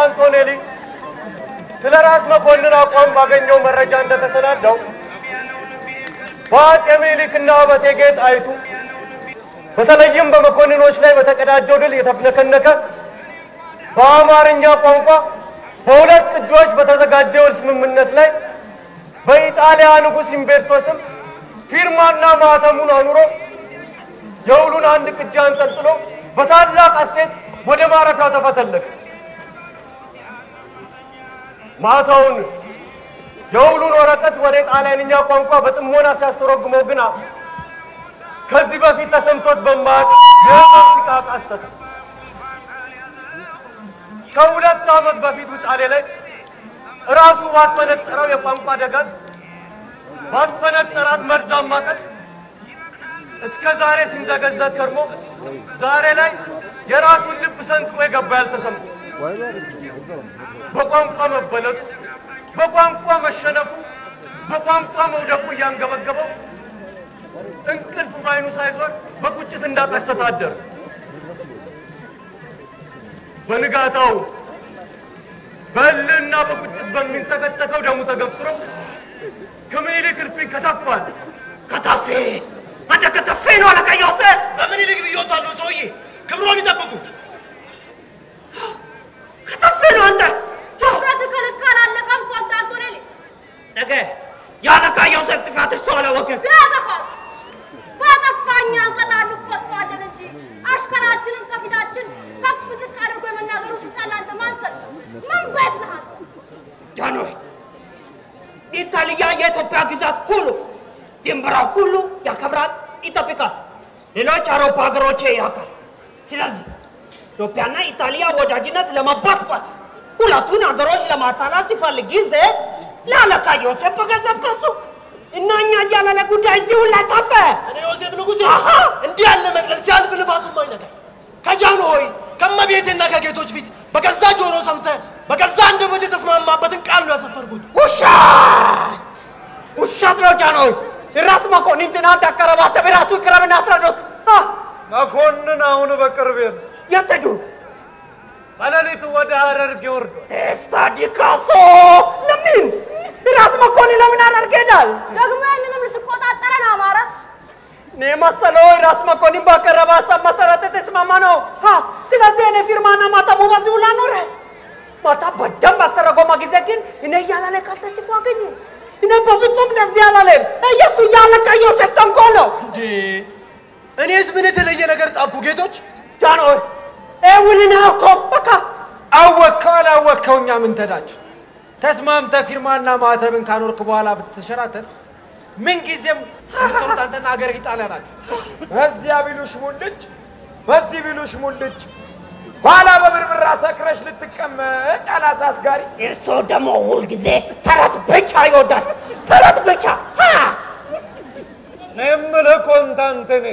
አንቶኔሊ ስለ ራስ መኮንን አቋም ባገኘው መረጃ እንደተሰናዳው በአፄ ምኒልክና በእቴጌ ጣይቱ በተለይም በመኮንኖች ላይ በተቀዳጀው ድል የተፍነከነከ በአማርኛ ቋንቋ በሁለት ቅጂዎች በተዘጋጀ የውል ስምምነት ላይ በኢጣሊያ ንጉሥ ኢምቤርቶ ስም ፊርማና ማህተሙን አኑሮ የውሉን አንድ ቅጂ አንጠልጥሎ በታላቅ ሐሴት ወደ ማረፊያው ተፈተለከ። ማታውን የውሉን ወረቀት ወደ ጣሊያንኛ ቋንቋ በጥሞና ሲያስተረጉመው ግና ከዚህ በፊት ተሰምቶት በማያውቅ የህመም ሲቃ ቃሰተ። ከሁለት ዓመት በፊት ውጫሌ ላይ ራሱ ባስፈነጠረው የቋንቋ ደጋን ባስፈነጠራት መርዛማ ቀስት እስከ ዛሬ ሲንዘገዘግ ከርሞ ዛሬ ላይ የራሱን ልብ ሰንጥቆ የገባ ያልተሰማ በቋንቋ መበለጡ፣ በቋንቋ መሸነፉ፣ በቋንቋ መውደቁ እያንገበገበው እንቅልፉ ባይኑ ሳይዞር በቁጭት እንዳቀሰተ አደረ። በንጋታው በእልህና በቁጭት በሚንተከተከው ደሙ ተገፍትሮ ከምኒልክ እልፍኝ ከተፋል። ከተፌ አንተ ከተፌ ነው አለቃ ዮሴፍ። በምኒልክ ብዬዎታለሁ ሰውዬ፣ ክብሮን ይጠብቁ። ከተፌ ነው አንተ። ድፍረት ከልክ አላለፈም ኮንታንቶኔሊ ነገ የአለቃ ዮሴፍ ጥፋት እርሱ አላወቅም። ቢያጠፋስ ባጠፋኛ እንቀጣለን እንቆጠዋለን እንጂ አሽከራችንን ከፊታችን ከፍ ዝቅ አድርጎ የመናገሩ ስልጣን ለአንተ ማን ሰጠው? ምን ቤት ነህ አንተ? ጃንሆይ ኢጣሊያ የኢትዮጵያ ግዛት ሁሉ ድንበራ ሁሉ ያከብራል፣ ይጠብቃል። ሌሎች አውሮፓ ሀገሮች ያውቃል። ስለዚህ ኢትዮጵያና ኢጣሊያ ወዳጅነት ለመባትባት ሁለቱን ሀገሮች ለማታላት ሲፈልግ ጊዜ ለአለቃ ዮሴፍ በገንዘብ ከሱ እና እኛ እያለለ ጉዳይ እዚህ ሁላ ታፈ እኔ ዮሴፍ ንጉሴ አሃ! እንዲህ ያለ መቅለል ሲያልፍ ንፋሱም አይነካል። ከጃኖ ሆይ ከመቤቴና ከጌቶች ፊት በገዛ ጆሮ ሰምተ በገዛ አንደበት የተስማማበትን ቃል ነው ያሰፈርኩት። ውሻት ውሻት ነው ጃንሆይ። ራስ መኮንን ትናንት ያቀረባሰብ ራሱ ቅረብና አስረዶት አ፣ መኮንን አሁን በቅርብ የለም። የት ሄዱት? በሌሊቱ ወደ ሐረርጌ ወርዷል። ቴስታ ዲካሶ ለምን ራስ መኮንን ለምን አደርግ ሄዳል? ደግሞ ያንንም ልትቆጣጠረን አማረ። እኔ መሰለው ራስ መኮንን ባቀረበ ሀሳብ መሰረት የተስማማ ነው። ሀ ስለዚህ እኔ ፊርማና ማተሙ በዚህ ሁላ ኖረ። ማታ በደንብ አስተረጎመ ጊዜ ግን እኔ እያላለ ቃል ተጽፎ አገኘ። እኔ በፍጹም እንደዚህ አላለም። ኢየሱ ያለቀ ዮሴፍ ተንኮል ነው። እንዴ እኔስ ምን የተለየ ነገር ጣፍኩ? ጌቶች ጃንሆይ ኤውልን እኮ በቃ አወቅከው አላወቅከው እኛ ምን ተዳችሁ? ተስማምተ ፊርማና ማህተብን ካኖርክ በኋላ ብትሸራተት ምን ጊዜም የምትጠሩት አንተና ሀገር ኢጣሊያ ናችሁ። በዚያ ቢሉሽ ሙልጭ፣ በዚህ ቢሉሽ ሙልጭ፣ ኋላ በብርብራ ሰክረሽ ልትቀመጭ አላሳስጋሪ። እርሶ ደግሞ ሁልጊዜ ተረት ብቻ ይወዳል። ተረት ብቻ ሀ! እኔ የምልህ ኮንታንቴኔ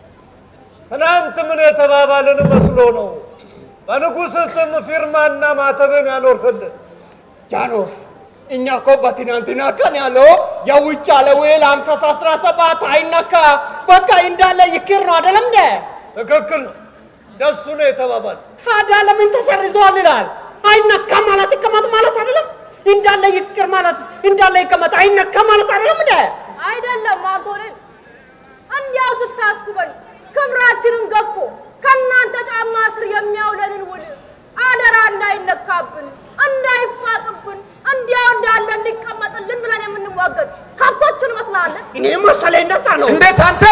ትናንት ምን የተባባልን መስሎ ነው በንጉሥ ስም ፊርማና ማተብን ያኖርህልን? ጃንሆይ እኛ እኮ በትናንትና ቀን ያለው የውጭ አለ ውል አንቀጽ አስራ ሰባት አይነካ በቃ እንዳለ ይክር ነው አይደለም እንደ ትክክል ነው። ደሱ ነው የተባባል። ታዲያ ለምን ተሰርዘዋል ይላል? አይነካ ማለት ይቀመጥ ማለት አይደለም? እንዳለ ይቅር ማለት እንዳለ ይቀመጥ አይነካ ማለት አይደለም እንደ አይደለም አንቶኔል፣ እንዲያው ስታስበን ክብራችንን ገፎ ከእናንተ ጫማ ስር የሚያውለንን ውል አደራ እንዳይነካብን እንዳይፋቅብን እንዲያው እንዳለ እንዲቀመጥልን ብለን የምንሟገት ከብቶችን መስላለን። እኔ መሰለ እንደዛ ነው። እንዴት አንተ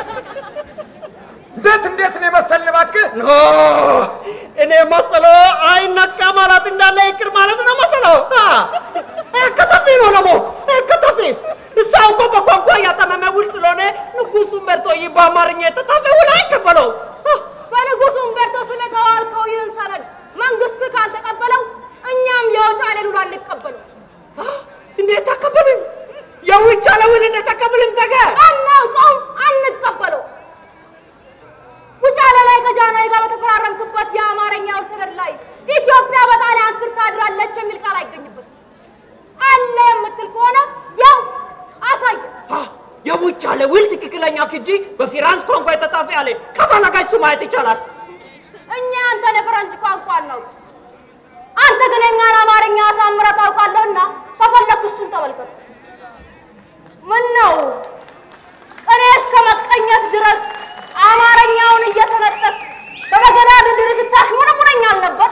እንዴት እንዴት ነው የመሰልን እባክህ? ኖ እኔ መሰለ አይነካ ማለት እንዳለ ይቅር ማለት ነው መሰለው። ከተፊ ነው ደግሞ ከተፊ እሷ እኮ በቋንቋ ያጠመመ ውል ስለሆነ ንጉሱን መርጦ ይህ በአማርኛ የተጻፈ ውል አይቀበለው። በንጉሱ ኡምቤርቶ ስም የተዋልከው ይህን ሰነድ መንግስት ካልተቀበለው እኛም የውጫሌ ሉል አንቀበለው። እንዴት ተቀበልን? የውጭ አለ ውል እንዴት ተቀበልን? ተገ አናውቀውም፣ አንቀበለው። ውጫሌ ላይ ከጃንሆይ ጋር በተፈራረምክበት የአማርኛ ውል ሰነድ ላይ ኢትዮጵያ በጣሊያን ስር ታድራለች የሚል ቃል አይገኝበትም። አለ የምትል ከሆነ ያው አሳየ። የውጭ አለ ውል ትክክለኛ ክጂ በፊራንስ ቋንቋ የተጻፈ ያለ ከፈለጋችሁ ማየት ይቻላል። እኛ አንተን የፈረንጅ ቋንቋ አናውቅም። አንተ አንተ ግን የእኛን አማርኛ አሳምረህ ታውቃለህና ከፈለክ እሱን ተመልከት። ምን ነው ቅኔ እስከ መቀኘት ድረስ አማርኛውን እየሰነጠቅ በበገና ድርድር ስታሽሙነሙነኝ አልነበር?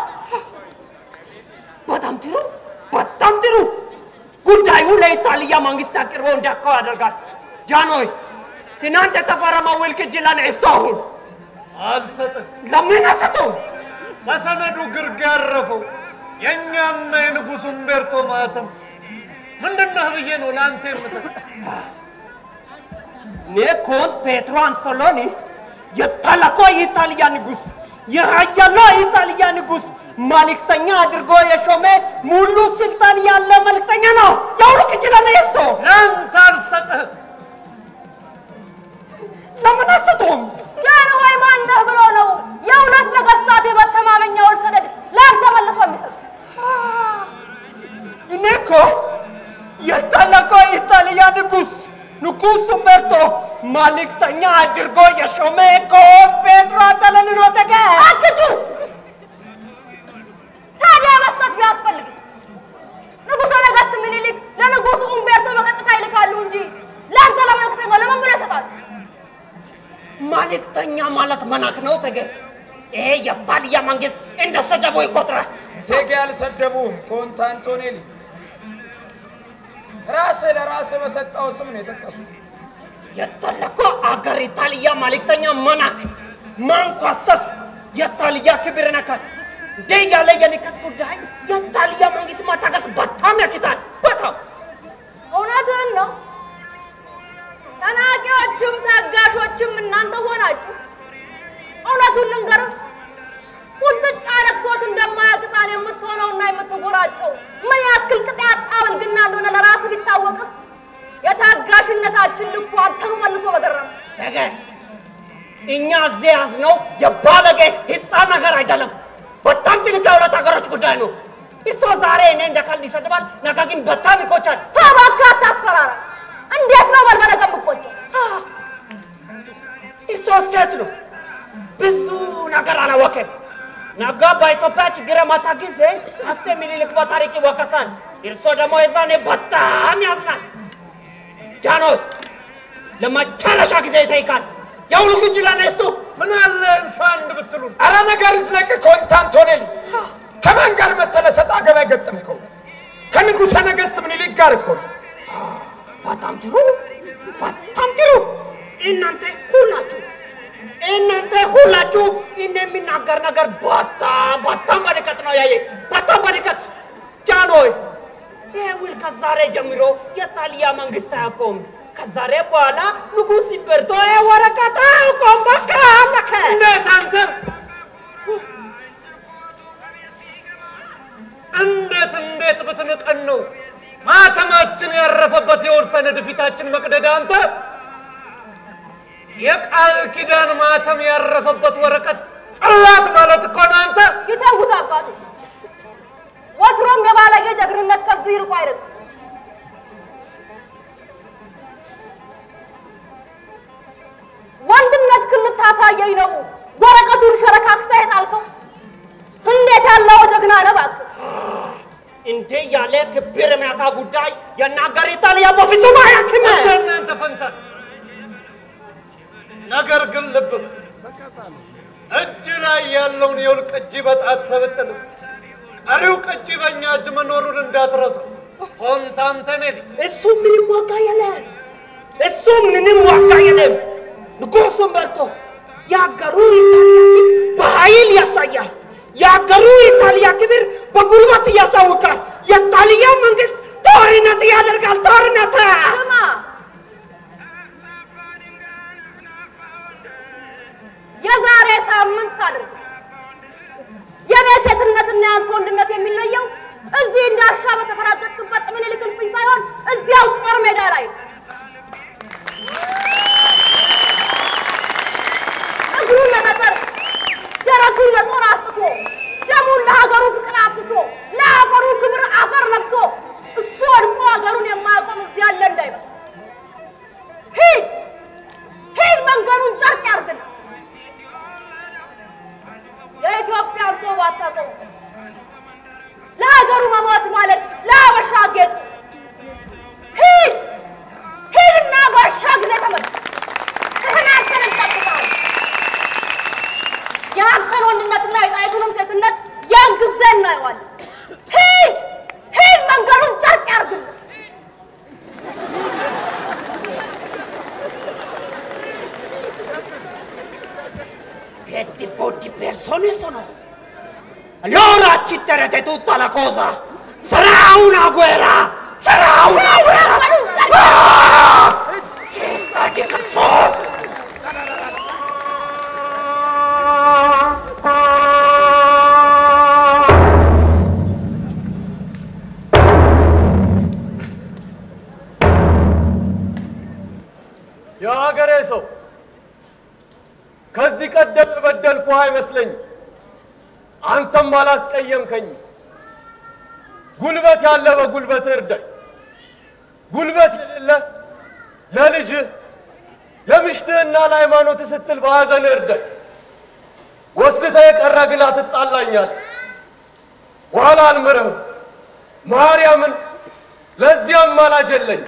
በጣም ጥሩ፣ በጣም ጥሩ። ጉዳዩ ለኢጣሊያ መንግስት አቅርበው እንዲያካው ያደርጋል። ጃንሆይ ትናንት የተፈረመው ውል ቅጂ ለኔ እሱ አሁን አልሰጥህ። ለምን አሰጠው? በሰነዱ ግርጌ ያረፈው የእኛና የንጉሡ ኡምቤርቶ ማህተም ምንድነህ ብዬ ነው ለአንተ የምሰጥ። እኔ ኮን ፔትሮ አንቶሎኒ የታላቋ የኢጣሊያ ንጉሥ የሀያሏ የኢጣሊያ ንጉሥ መልእክተኛ አድርጎ የሾመ ሙሉ ስልጣን ያለ መልእክተኛ ነው። የሁሉ ቅጂ ለኔ ይስቶ ለአንተ አልሰጥህም። ለምን አሰጠውም? ጃንሆይ ማነህ ብሎ ነው የእውነት ነገሥታት የመተማመኛውን ሰነድ ለአንተ መልሶ የሚሰጡ? እኔ እኮ የታላቋ የኢጣሊያ ንጉሥ ንጉሥ ኡምቤርቶ መልእክተኛ አድርጎ የሾመ ኮን ፔትሮ አንቶሎኒ ነው ተገ አትጩ! ታዲያ መስጠት ቢያስፈልግስ ንጉሠ ነገሥት ምኒልክ ለንጉሡ ኡምቤርቶ በቀጥታ ይልካሉ እንጂ ለአንተ ለመልእክተኛው ለምን ብሎ ይሰጣሉ? መልእክተኛ ማለት መናክ ነው ተገ ይሄ የኢጣሊያ መንግስት እንደ ሰደቡ ይቆጥራል። ቴጌ አልሰደቡም። ኮንታ አንቶኔሊ ራስህ ለራስህ በሰጠው ስም ነው የጠቀሱት። የተለኮ አገር ኢጣሊያ መልእክተኛ መናክ ማንኳሰስ የኢጣሊያ ክብር ነካል። እንደ ያለ የንቀት ጉዳይ የኢጣሊያ መንግስት ማታገስ በጣም ያኪታል። በጣም እውነትህን ነው። ተናቂዎችም ታጋሾችም እናንተ ሆናችሁ። እውነቱን ልንገርህ፣ ቁንጥጫ ነክቶት እንደማያውቅ ሕፃን የምትሆነውና የምትጎራጨው ምን ያክል ቅጥ ያጣ ብልግና እንደሆነ ለራስህ ቢታወቅህ የታጋሽነታችን ልኩ አንተኑ መልሶ በገረመ ተገ እኛ እዚህ ያዝነው የባለጌ ህፃን ነገር አይደለም። በጣም ትልቅ የሁለት ሀገሮች ጉዳይ ነው። እሱ ዛሬ እኔ እንደ ካልድ ይሰድባል፣ ነገ ግን በጣም ይቆጫል። ተባካ አታስፈራራ። እንዴት ነው በልበለገ የምቆጨው? እሱ ሴት ነው፣ ብዙ ነገር አላወቀም። ነገ በኢትዮጵያ ችግር የመጣ ጊዜ አፄ ምኒልክ በታሪክ ይወቀሳል። እርሶ ደግሞ የዛኔ በጣም ያዝናል። ጃኖይ ለመጨረሻ ጊዜ ይጠይቃል። የሁሉ ግጅ ለነስቱ ምን አለ እንሳ አንድ ብትሉን አረ ነገር ይዝለቅ። ኮንታ አንቶኔሊ ከማን ጋር መሰለ ሰጣ ገባ የገጠምከው? ከንጉሠ ነገሥት ምኒልክ ጋር እኮ ነው። በጣም ጥሩ፣ በጣም ጥሩ። እናንተ ሁላችሁ እናንተ ሁላችሁ እኔ የሚናገር ነገር በጣም በጣም በንቀት ነው ያየ፣ በጣም በንቀት ጃኖይ። ይህ ውል ከዛሬ ጀምሮ የጣሊያ መንግስት አያውቀውም። ከዛሬ በኋላ ንጉሥ ኡምቤርቶ ይህ ወረቀት አያውቀውም። በቃ አለከ። እንዴት አንተ እንዴት እንዴት ብትንቀን ነው ማተማችን ያረፈበት የውል ሰነድ ፊታችን መቅደድ አንተ የቃል ኪዳን ማተም ያረፈበት ወረቀት ጽላት ማለት እኮ ነው አንተ ይተውት አባቴ። ወትሮም የባለጌ ጀግንነት ከዚህ ይርቁ አይደለም። ወንድነት ክን ልታሳየኝ ነው ወረቀቱን ሸረካክተህ የጣልከው? እንዴት ያለው ጀግና ነህ እባክህ! እንዴ ያለ ክብር የሚያታ ጉዳይ የናገር ኢጣሊያ በፍጹም አያክም። እናንተ ፈንታ ነገር ግን ልብ በል፣ እጅ ላይ ያለውን የውል ቅጂ በጣት ሰብጥል ቀሪው ቅጂ በእኛ እጅ መኖሩን እንዳትረሳው። ኮንታንተኔሊ እሱ ምንም ዋጋ የለም። እሱ ምንም ዋጋ የለም። ንጉሥ ኡምቤርቶ የአገሩ ኢጣሊያ ስም በኃይል ያሳያል። የአገሩ ኢጣሊያ ክብር በጉልበት ያሳውቃል። የጣሊያ መንግስት ጦርነት ያደርጋል። ጦርነት ስማ፣ የዛሬ ሳምንት አድርግ። የኔ ሴትነትና የአንተ ወንድነት የሚለየው እዚህ እንዳሻ በተፈራገጥክበት ምኒልክ እልፍኝ ሳይሆን እዚያው ጦር ሜዳ ላይ ነው። እግሩን ለጠጠር ደረቱን ለጦር አስጥቶ ደሙን ለሀገሩ ፍቅር አፍስሶ ለአፈሩ ክብር አፈር ለብሶ እሱ ወድቆ ሀገሩን የማያቆም እዚህ ያለ እንዳይመስል። ሂድ ሂድ፣ መንገዱን ጨርቅ ያርግል። የኢትዮጵያን ሰው ባታውቀው እናየዋለን። ሂድ ሂድ፣ መንገዱን ጨርቅ ያርግልን። Che tipo di persone sono? Allora ci terrete tutta la cosa! Sarà una guerra! Sarà una guerra! Ah! Testa di cazzo! የሀገሬ ሰው ከዚህ ቀደም የበደልኩህ አይመስለኝ። አንተም አላስቀየምከኝ። ጉልበት ያለ በጉልበት እርዳኝ፣ ጉልበት የሌለ ለልጅህ ለምሽትህና ለሃይማኖት ስትል በሐዘን እርዳኝ። ወስልተህ የቀረ ግላ ትጣላኛል። በኋላ አልምርህም። ማርያምን ለዚያም ማላጅ የለኝ።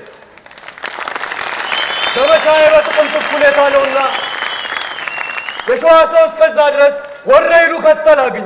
ዘመቻዬ በጥቅምት እኩሌታ ነውና የሸዋ ሰው እስከዛ ድረስ ወረይሉ ከተል አግኝ።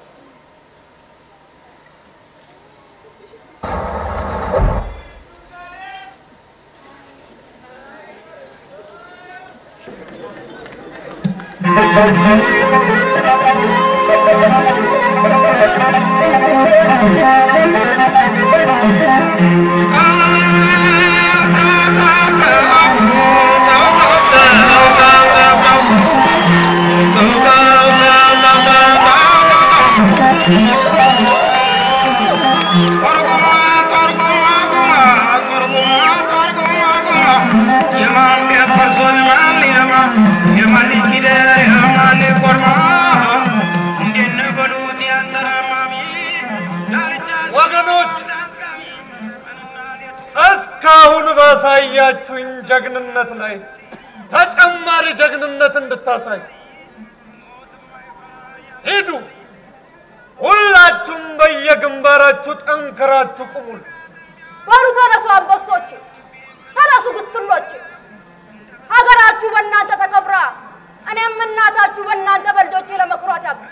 ወገኖች እስካሁን ባሳያችሁኝ ጀግንነት ላይ ተጨማሪ ጀግንነት እንድታሳይ ሂዱ። ሁላችሁም በየግንባራችሁ ጠንክራችሁ ቁሙል። በሉ ተነሱ አንበሶች፣ ተነሱ ግስሎች። ሀገራችሁ በእናንተ ተከብራ እኔም እናታችሁ በእናንተ በልጆቼ ለመኩራት ያብቃ።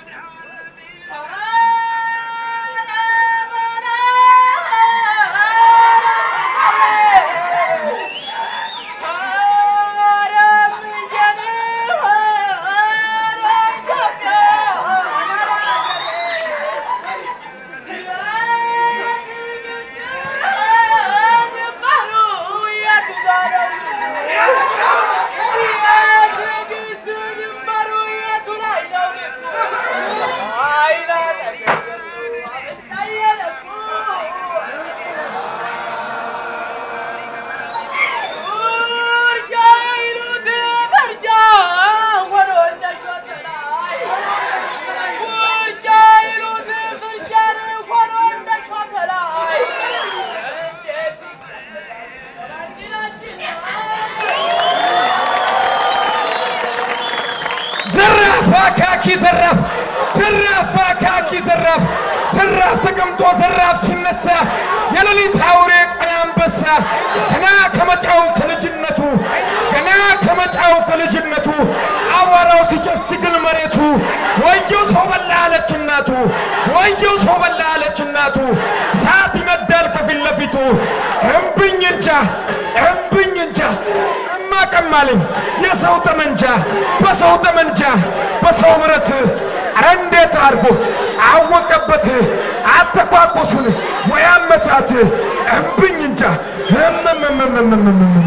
ዘራፍ አካኪ ዘራፍ ዘራፍ አካኪ ዘራፍ ዘራፍ ተቀምጦ ዘራፍ ሲነሳ የሌሊት አውሬ ቀን አንበሳ ገና ከመጫው ከልጅነቱ ገና ከመጫው ከልጅነቱ አቧራው ሲጨስ ሲግል መሬቱ ወየው ሰው በላ አለች እናቱ ወየው ሰው በላ አለች እናቱ እሳት ይነዳል ከፊት ለፊቱ እምብኝ እንጃ እምብኝ እንጃ ማቀማልኝ የሰው ጠመንጃ በሰው ጠመንጃ በሰው ብረት አረ እንዴት አድርጎ አወቀበት አተኳኮሱን ወይ አመታት እምብኝ እንጃ እምምምምምምምምም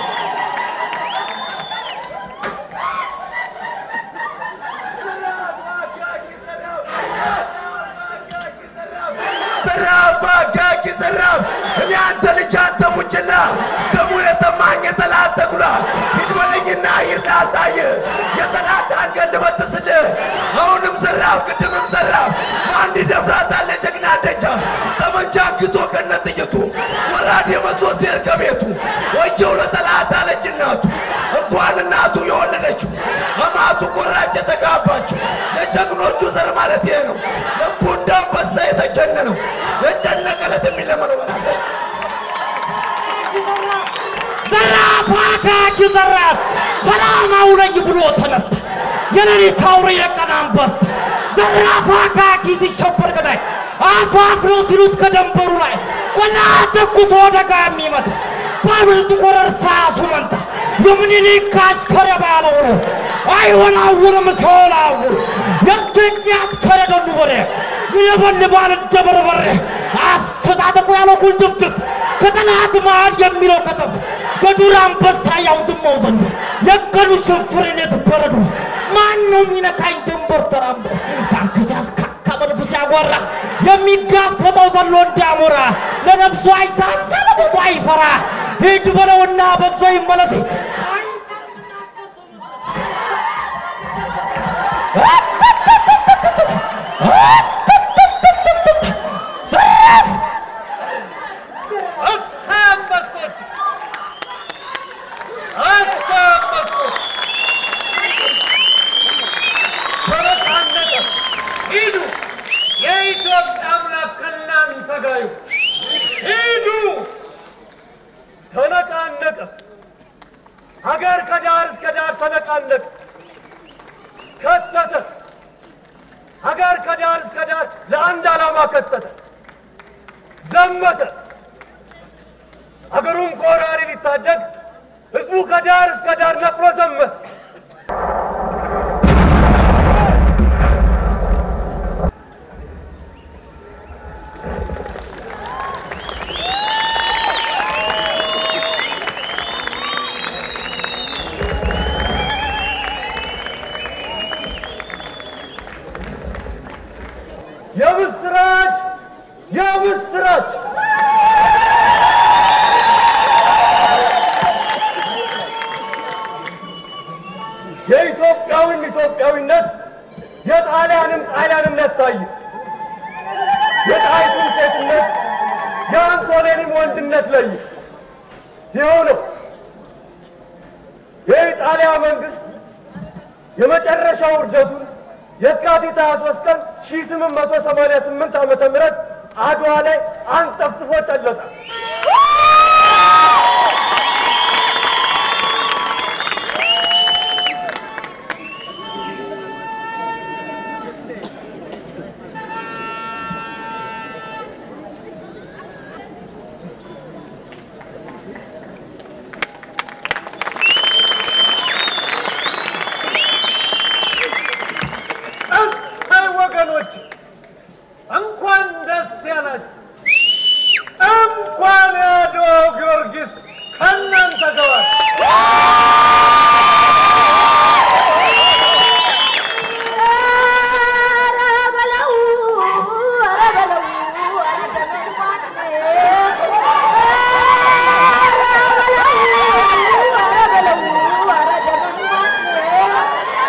ዘራፍ አካኪ ዘራፍ እኔ አንተ ልጅ አንተ ቡችላ ደሙ የተማኝ የጠላት ተኩላ ሂድ በለኝና ሂድ ላሳይ የጠላት አንገት ልበጥስልህ አሁንም ዘራፍ ቅድምም ዘራፍ ማን ይደፍራታል የጀግና ደጃ ጠመንጃ ግቶ ከነ ጥይቱ ወራድ የመዞ ሴር ከቤቱ ወየው ለጠላት አለች እናቱ እንኳን እናቱ የወለደችው አማቱ ቆራጭ የተጋባችው የጀግኖቹ ዘር ማለት ይሄ ነው ልቡ እንደ አንበሳ የተጀነነው የጨነቀለት የሚለመነው በላተ ዘራፍ አካኪ ዘራፍ ሰላም አውለኝ ብሎ ተነሳ። የሌሊት አውሬ የቀን አንበሳ ዘራፍ አካኪ ሲሸበር ገዳይ አፋፍሎ ሲሉት ከደንበሩ ላይ ቆላ ተኩሶ ደጋ የሚመታ ባብል ጥቁር እርሳሱ መንታ የምኒልክ አሽከረ ባለው ነው አይወላውልም ሰውላውል የኢትዮጵያ አሽከረ ደሉ በሬ ይለበልባል እንደ በርበሬ አስተጣጠቁ ያለው ጉልድፍድፍ ከጠላት መሃል የሚለው ከተፍ የዱር አንበሳ ያውድማው ዘንዶ የቀኑ ሽንፍር ሌት በረዶ ማን ነው የሚነካኝ ድንበር ተራምዶ ታንክ ሲያስካካ መድፍ ሲያጓራ የሚጋፈጠው ዘሎ እንዳሞራ ለነፍሱ አይሳሳ ለሞቱ አይፈራ ሂድ በለውና በዞ ይመለስ ዘራፍ እሰይ አንበሶች! እሰይ አንበሶች! ተነቃነቀ! ሂዱ! የኢትዮጵያ አምላክ ከእናንተ ጋር ይሁን። ሂዱ! ተነቃነቀ። ሀገር ከዳር እስከ ዳር ተነቃነቀ። ከተተ። ሀገር ከዳር እስከ ዳር ለአንድ ዓላማ ከተተ። ዘመተ። ሀገሩን ከወራሪ ሊታደግ ህዝቡ ከዳር እስከ ዳር ነቅሎ ዘመተ። የምስራች የምስራች! የኢትዮጵያውን ኢትዮጵያዊነት የጣሊያንም ጣሊያንነት ታየ። የጣይቱን ሴትነት የአንቶኔንም ወንድነት ለየ። ይኸው ነው የኢጣሊያ መንግስት የመጨረሻው ውርደቱን የካቲት 23 ቀን 1888 ዓመተ ምህረት አድዋ ላይ አንጠፍጥፎ ጨለጣት። እሰይ ወገኖች፣ እንኳን ደስ ያላችሁ። እንኳን የአድዋው ጊዮርጊስ ከእናንተ ጋር ዋለ። ኧረ በለው ኧረ በለው ኧረ ደመን ማነው ኧረ በለው ኧረ በለው ኧረ ደመን ማነው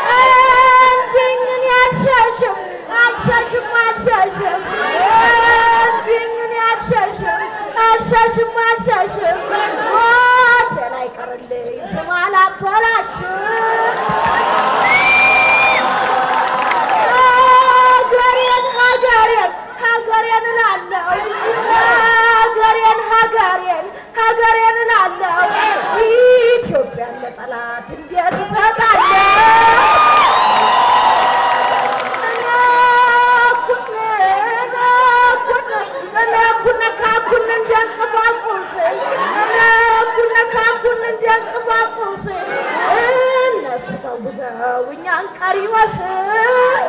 እንዲኝን ያልሸሽም አልሸሽም አልሸሽም እንዲኝን ያልሸሽም አልሸሽም አልሸሽም ሞቴን አይቀርልኝ ስም አላበላሽም ሀገሬን ሀገሬን ሀገሬን እላለሁ ሀገሬን ሀገሬን ሀገሬን እላለሁ ኢትዮጵያን ለጠላት እንዴት እሰጣለሁ? እኔ እኩል እኔ እኩል እኔ እኩል ካኩን እንደ እንቅፋቁስ እኔ እኩል ካኩን እንደ እንቅፋቁስ እነሱ ተጉዘው እኛን ቀሪ መስል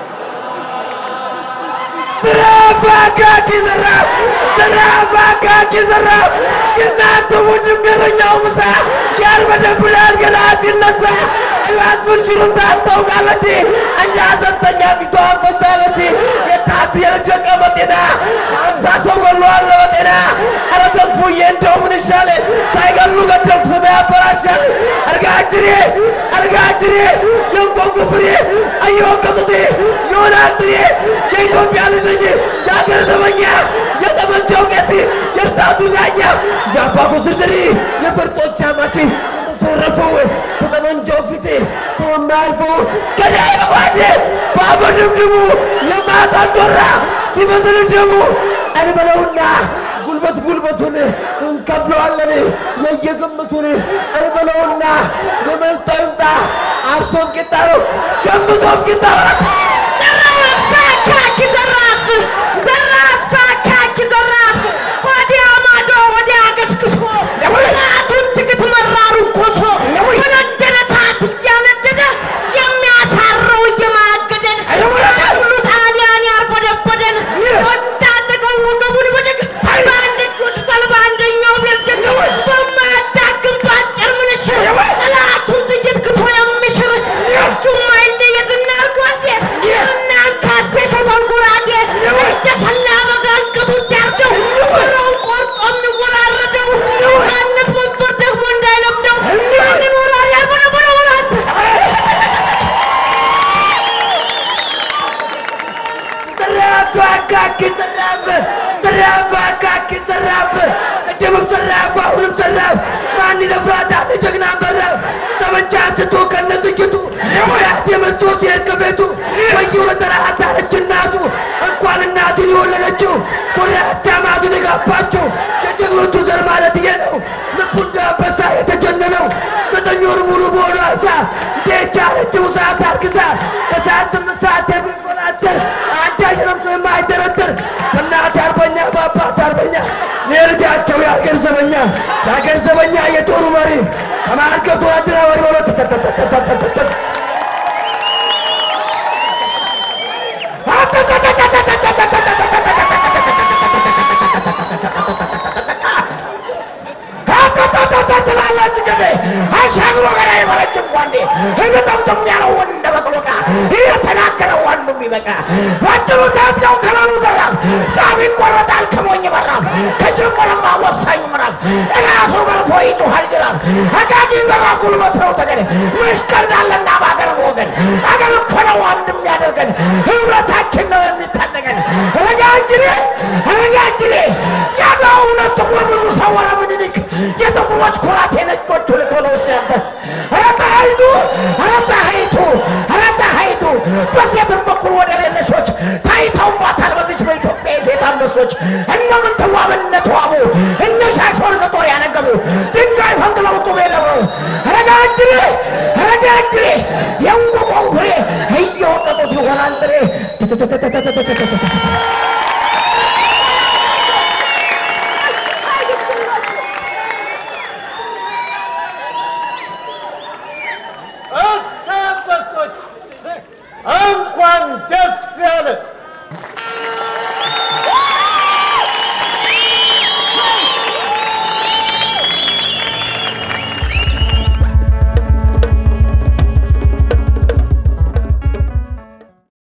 ዝራፍ አካኪ ዝራፍ ዝራፍ አካኪ ዝራፍ የእናንተ ወንድም የረኛው ምሳ ያርበደብዳል ገና ሲነሳ እባት ምንሽሩን ታስታውቃለች እንደ ሐዘንተኛ ፊቷን ፈሳለች የታት የልጀቀ በጤና አምሳ ሰው ገሏል በጤና ኧረ ተስፉዬ እንደው ምን ይሻል ሳይገሉ ገደል ስም ያበላሻል እርጋጅሬ እርጋጅሬ የእንቆንቁ ፍሬ እየወቀጡት ይሆናል ጥሬ የኢትዮጵያ ልጅ ነኝ የሀገር ዘበኛ የጠመንጃው ቄስ የእርሳቱ ዳኛ የአባጉ ስድሪ የፈርጦች አማች የተሰረፈው በጠመንጃው ፊት ሰው የማያልፈው ገዳይ በጓድ በአፈድምድሙ የማታ ጆራ ሲመስል ደሙ እንበለውና ጉልበት ጉልበቱን እንከፍለዋለን የየግምቱን እንበለውና የመጣው ይምጣ አርሶም ቂጣ ነው ሸምቶም ቂጣ ነው ዘራፍ አካኪ ዘራፍ ወዲያ ማዶ ወዲያ ገስግሶ ሰዓቱን ትግት መራሩ ኮሶ ወነደደ ሰዓት እያነደደ የሚያሳረው እየማገደን ሁሉ ጣሊያን ያርበደበደን ወዳደቀው ወገቡን ብድግ በአንድ እጁ ሽተል በአንደኛው ቤልጅግ በማያዳግም በአጭር ምንሽር ጠላቱን ጥይት ግቶ የሚሽር እጁም አይለይ የዝናር ጓዴ እናንካሴ ሾተል ጉራጌ እንደሰላ በግ አንገቱ ሲያርደው ጆሮውን ቆርጦ የሚወራረደው ነፃነት መንፈር ደግሞ እንዳይለምደው ማንን ወራሪ ያልበነበረ ወራት ዘራፍ አካኪ ዘራፍ ዘራፍ አካኪ ዘራፍ ቅድምም ዘራፍ አሁንም ዘራፍ ማን ይደፍራታል ጀግና በራፍ ጠመንጃ አንስቶ ከነ ጥይቱ ሙያት የመስቶ ሲሄድ ከቤቱ ወየው ለጠራት አለች እናቱ እንኳን እናቱን የወለደችው ኮሪያቻ ማቱን የጋባችው የጀግኖቹ ዘር ማለት ይሄ ነው ልቡ እንደ አንበሳ የተጀነነው ዘጠኝ ወር ሙሉ በሆነ አሳ እንዴት ቻለችው ሰዓት አርግዛ ከሰዓትም ሰዓት የሚቆናጠር አንዳች ነፍሶ የማይደረደር በእናት አርበኛ በአባት አርበኛ እኔ ልጃቸው የአገር ዘበኛ የአገር ዘበኛ የጦሩ መሪ ከማርገቱ አደራባሪ በሎ ተተተተተተተተ ትላለች ገዴ አሻግሮ ገዳ የበለችም ጓንዴ እግጠምጥም ያለው እንደ በቅሎቃ እየተናገረው ዋንዱ የሚበቃ ባጭሩ ታጥቀው ከላሉ ዘራፍ ሳቢ ይቆረጣል ከሞኝ በራፍ ከጀመረማ ወሳኙ ምዕራፍ እራሱ ገርፎ ይጮሃል ጅራፍ አቃቂ ዘራፍ ጉልበት ነው ተገደ መሽቀልዳለና በአገር ወገን አገር እኮ ነው አንድ የሚያደርገን ህብረታችን ነው የሚታደገን ረጋ እንጅሬ ረጋ እንጅሬ ያለው እውነት ጥቁር ብዙ ሰው ወረ ምኒልክ የጥቁሮች ኩራት የነጮቹ ልክ ብለው ሲያበር ረታ ሀይቱ ረታ ሀይቱ ረታ ሀይቱ በሴትም በኩል ወደ ሌለሾች ታይተውባታል በዚች በኢትዮጵያ የሴት አንበሶች